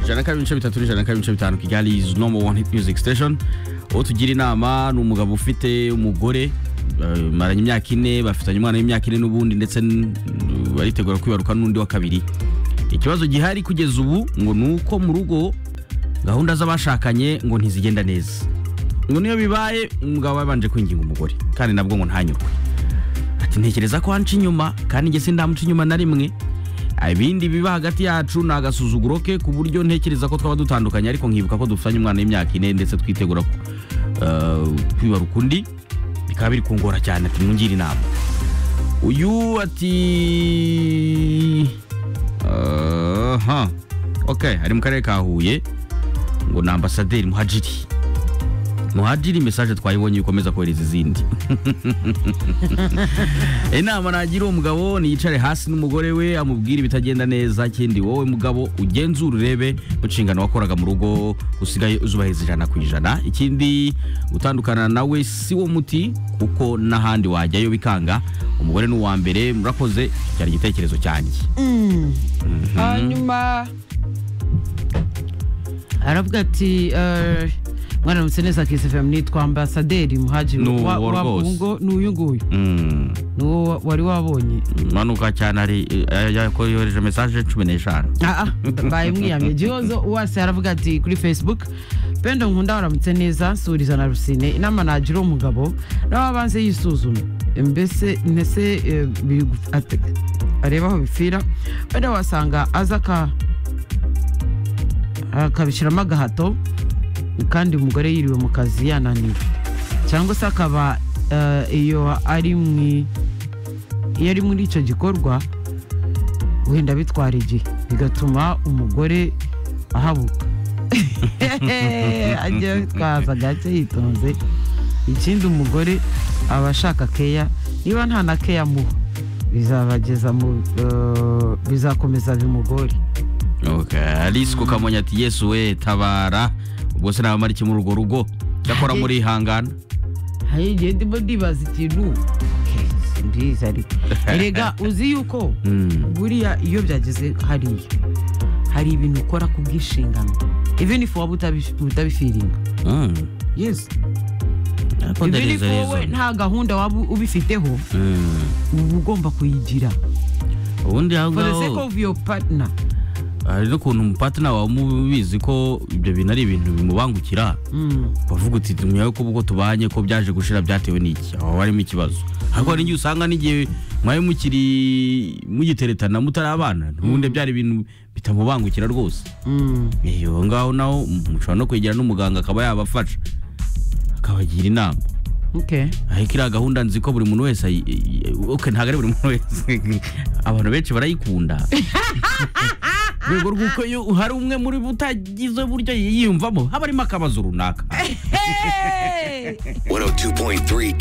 ijana na kabiri ibice bitatu n'ijana na kabiri ibice bitanu kigali is number one hit music station uwo tugira inama ni umugabo ufite umugore eh, maranye imyaka ine bafitanye umwana w'imyaka ine n'ubundi ndetse n- baritegura kwibaruka n'undi wa kabiri ikibazo gihari kugeza ubu ngo ni uko mu rugo gahunda z'abashakanye ngo ntizigenda neza ngo niyo bibaye umugabo yabanje kwinginga umugore kandi nabwo ngo ntanyurwe ati ntekereza ko wanca inyuma kandi njye sindamuca inyuma na rimwe ibindi biba hagati yacu ni agasuzuguro ke ku buryo ntekereza ko twaba dutandukanye ariko nkibuka ko dufitanye umwana w'imyaka ine ndetse twitegura uh, kwibaruka undi bikaba biri kungora cyane ati mwungire inama uyu ati aha ok ari mu karere ka huye ngo ni ambasaderi muhajiri muhajiri mesaje twayibonye ikomeza kohereza izindi inama nagira uwo mugabo niyicare hasi n'umugore we amubwire ibitagenda neza kindi wowe mugabo ugenzura urebe mu nshingano wakoraga mu rugo usigaye uzubahiriza ijana ku ijana ikindi gutandukana nawe si wo muti kuko n'ahandi wajyayo bikanga umugore ni uwa mbere murakoze cyari igitekerezo cyanjye hanyuma aravuga ati eh, mwana mutse neza kisefemu nitwa ambasaderi muhajiri Ni uwo wa- wa rwose. Bungo, ni uyu nguyu Mm. ni uwo wari wabonye manuka cyane ari eh, yako- yohereje mesaje cumi n'eshanu Ah, ah, mbaye mwiyamye gihozo wase aravuga ati kuri facebook pendo nkunda waramutse neza suriza na rusine inama nagira umugabo nawe abanze yisuzume mbese ntese eh, bigu- ate- arebe aho bipfira wenda wasanga aza aka- akabishyiramo agahato kandi umugore yiriwe mu kazi yananiwe cyangwa se akaba eh, iyo ari mu iyo ari muri icyo gikorwa wenda bitwara igihe bigatuma umugore ahabuka ajya bitwaza gake yitonze ikindi umugore aba ashaka keya niba nta na keya muha bizabageza mu eh, bizakomeza bimugore okay. alice kukamonya ati yesu we tabara ubwo se naba iki muri urwo rugo cyakora muri ihangana hari igihe ndimo ndibaza ikintu ke, simbizi ariko erega uzi yuko Mm. buriya iyo byageze hariya hari ibintu ukora ku bwishingano even if waba utabi- utabifeelinga Mm. yes Ariko there even is if a wowe reason. nta gahunda waba ubifiteho Mm. uba ugomba kuyigira ubundi aho for the ngaho, sake of your partner hari n'ukuntu umupatina wawe umubizi ko ibyo bintu ari ibintu bimubangukira Mm. bavuga uti nyawe ko ubwo tubanye ko byaje gushira byatewe n'iki aho harimo ikibazo ariko hari igihe usanga n'igihe mwari mukiri mugiteretana mutari abana ubundi byari ibintu bitamubangukira rwose Mm. iyo ngaho naho mushobora no kwegera n'umuganga akaba yabafasha akabagira inama okay ariko iriya gahunda nzi ko buri muntu wese ayi- i- i- ok ntabwo ari buri muntu wese abantu benshi barayikunda Mu rwego rw'uko iyo hari umwe muri bo utagize buryo yiyumvamo haba harimo akabazo runaka 102.3